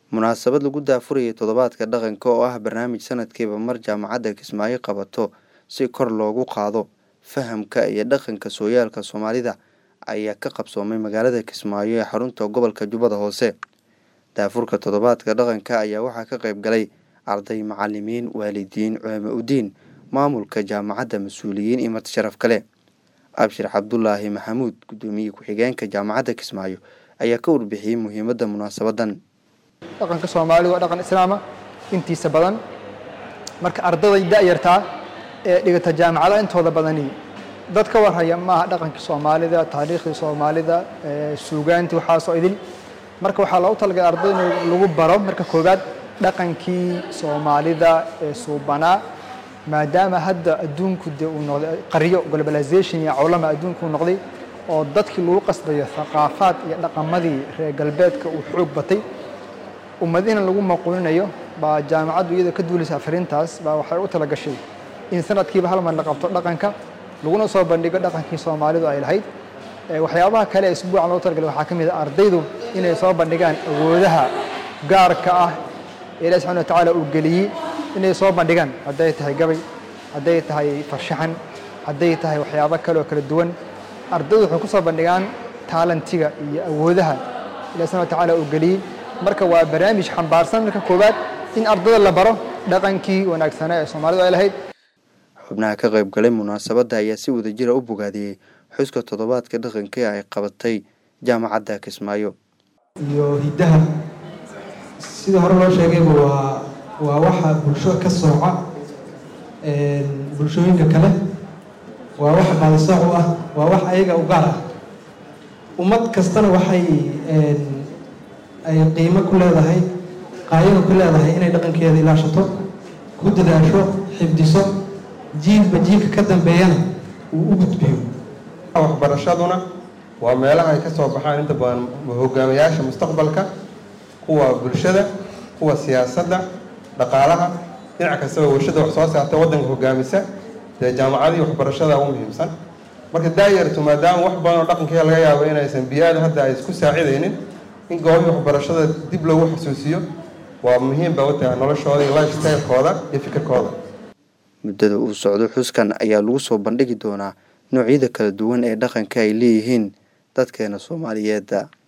munaasabad lagu daafurayay toddobaadka dhaqanka oo ah barnaamij sanadkiiba mar jaamacadda kismaayo qabato si kor loogu qaado fahamka iyo dhaqanka sooyaalka soomaalida ayaa ka qabsoomay magaalada kismaayo ee xarunta gobolka jubbada hoose daafurka toddobaadka dhaqanka ayaa waxaa ka qayb galay arday macalimiin waalidiin culamo udiin maamulka jaamacadda mas-uuliyiin iyo marti sharaf kale abshir cabdulaahi maxamuud guddoomiye ku-xigeenka jaamacadda kismaayo ayaa ka warbixiyey muhiimadda munaasabadan dhaqanka soomaalidu waa dhaqan islaama intiisa badan marka ardaday da-yartaa ee dhigata jaamacada intooda badani dad ka warhaya maaha dhaqankii soomaalida taariikhdii soomaalida suugaantii waxaasoo idil marka waxaa loogu talagalay ardayda in lagu baro marka koowaad dhaqankii soomaalida ee suubanaa maadaama hadda adduunku dee uu noqday qaryo globalization iyo cawlama adduunku uu noqday oo dadkii lagu qasbayo thaqaafaad iyo dhaqamadii reer galbeedka uu xoog batay ummadina lagu maquulinayo baa jaamacaddu iyadoo ka duulaysa afarintaas baa waxay u talagashay in sanadkiiba hal mar la qabto dhaqanka laguna soo bandhigo dhaqankii soomaalidu ay lahayd waxyaabaha kale ee isbuucan loo talagalay waxaa ka mid a ardaydu inay soo bandhigaan awoodaha gaarka ah ee ilahi subxana watacaala uu geliyey inay soo bandhigaan hadday tahay gabay hadday tahay farshaxan hadday tahay waxyaabo kale oo kala duwan ardaydu waxay ku soo bandhigaan taalantiga iyo awoodaha ilahi subxana watacaala uu geliyey marka waa barnaamij xambaarsan marka koowaad in ardada la baro dhaqankii wanaagsanaa ee soomaalidu ay lahayd xubnaha ka qayb galay munaasabadda ayaa si wadajira u bogaadiyey xuska toddobaadka dhaqanka ay qabatay jaamacadda kismaayo iyo hiddaha sidii hore loo sheegayba waa waa waxa bulsho ka sooca bulshooyinka kale waa wax baadisooc u ah waa wax ayaga u gaar ah ummad kastana waxay ay qiimo ku leedahay qaayado ku leedahay inay dhaqankeeda ilaashato ku dadaasho xifdiso jiilba jiilka ka dambeeyana uu u gudbiyo waxbarashaduna waa meelaha ay ka soo baxaan inta badan hogaamiyaasha mustaqbalka kuwa bulshada kuwa siyaasadda dhaqaalaha dhinac kastaba warshada wax soo saarta waddanka hogaamisa dee jaamacadii waxbarashada ugu muhiimsan marka daayartu maadaama wax badan oo dhaqankeeda laga yaabo inaysan biyaada hadda ay isku saacidaynin in goobihii waxbarashada dib loogu xasuusiyo waa muhiim ba u tahay noloshooda iyo life stylekooda iyo fikirkooda muddada uu socdo xuskan ayaa lagu soo bandhigi doonaa noocyada kala duwan ee dhaqanka ay leeyihiin dadkeena soomaaliyeedda